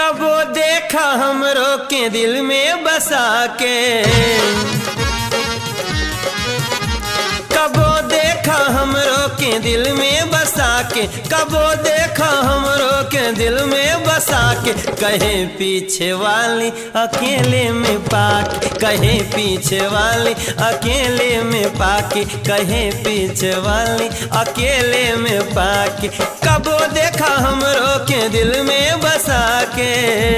कबो देखा हमरो के दिल में बसा के कबो देखा हमरो के दिल में बसा के कबो देखा हमरो के दिल में बसा के कहे पीछे वाली अकेले में पाके कहे पीछे वाली अकेले में पाके कहे पीछे वाली अकेले में पाके कबो देखा हमरो के दिल में बसा के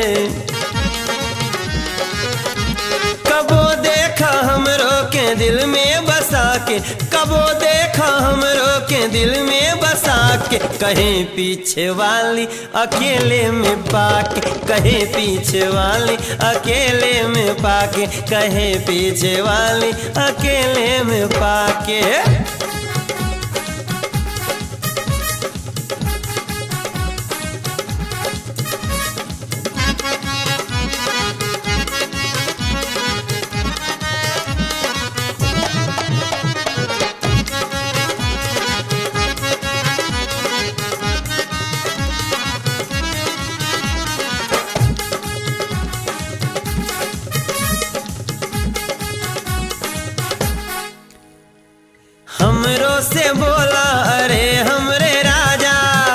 कबो देखा हमरो के दिल में बसा के कबो देखा हमरो के दिल में बसा के कहे पीछे वाली अकेले में पाके कहे पीछे वाली अकेले में पाके कहे पीछे वाली अकेले में पाके हमरो से बोला अरे हमरे राजा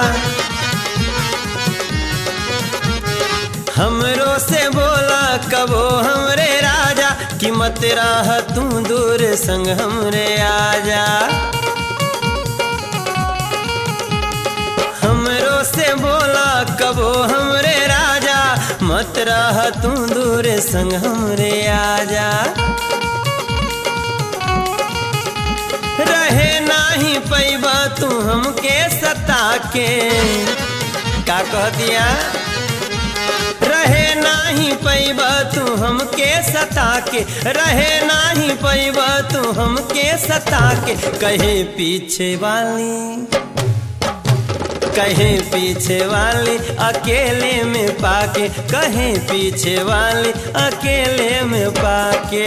हमरो से बोला कबो हमरे राजा कि मत राह तू दूर संग हमरे आजा हमरो से बोला कबो हमरे राजा मत राह तू दूर संग हमरे आजा रहे नाही पैबा तू हमके सता के का कह दिया रहे नाही पैबा तू हमके सता के रहे नाही पैबा तू हमके सता के कहे पीछे वाली कहे पीछे वाली अकेले में पाके कहे पीछे वाली अकेले में पाके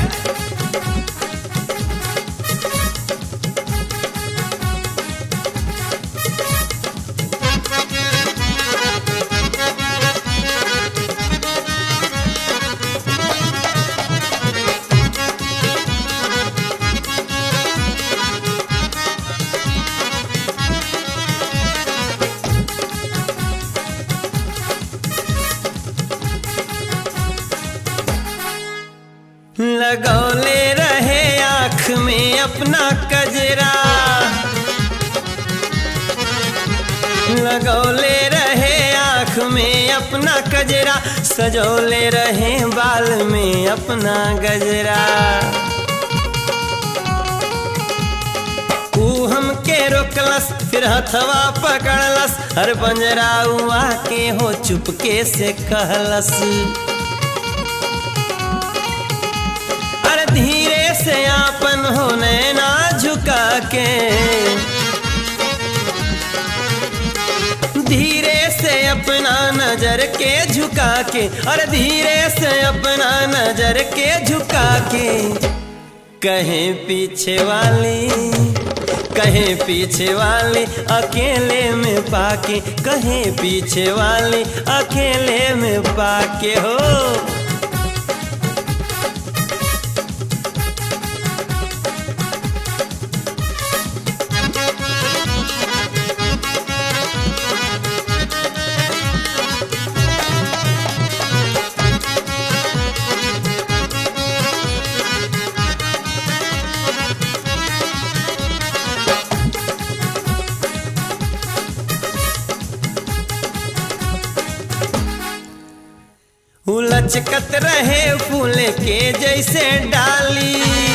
लगौले रहे आँख में अपना कजरा लगौले रहे आँख में अपना कजरा सजौले रहे बाल में अपना गजरा ऊ हमके रोकलस फिर हथवा पकड़लस हर पंजरा हुआ के हो चुपके से कहलस अरे धीरे से आपन हो नैना झुका के धीरे से अपना नजर के झुका के और धीरे से अपना नजर के झुका के कहे पीछे वाली कहे पीछे वाली अकेले में पाके कहे पीछे वाली अकेले में पाके हो लचकत रहे फूल के जैसे डाली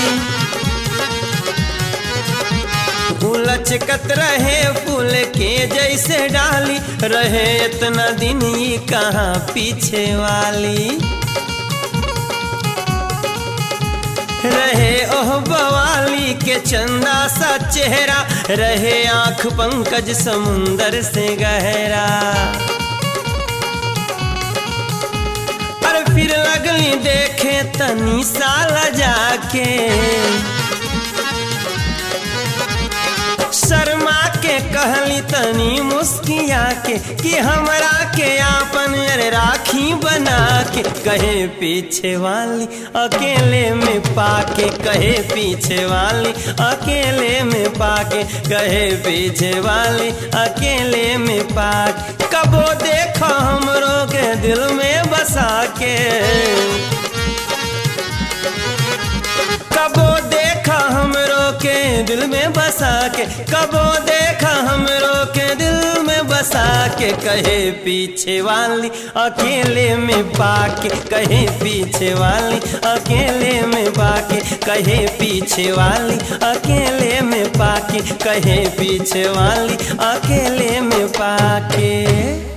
लचकत रहे फूल के जैसे डाली रहे इतना दिन ही कहाँ पीछे वाली रहे ओह बवाली के चंदा सा चेहरा रहे आंख पंकज समुंदर से गहरा फिर लगली देखे तनी साल जाके शर्मा के के कहली तनी मुस्किया के कि हमरा के आपन अरे राखी बना के कहे पीछे वाली अकेले में पाके कहे पीछे वाली अकेले में पाके कहे पीछे वाली अकेले में पाके कबो देखो हमरो के दिल में बसा के कबो देखा हमरो के दिल में बसा के कबो देखा हमरो के दिल में बसा के कहे पीछे वाली अकेले में पाके कहे पीछे वाली अकेले में पाके कहे पीछे वाली अकेले में पाके कहे पीछे वाली अकेले में पाके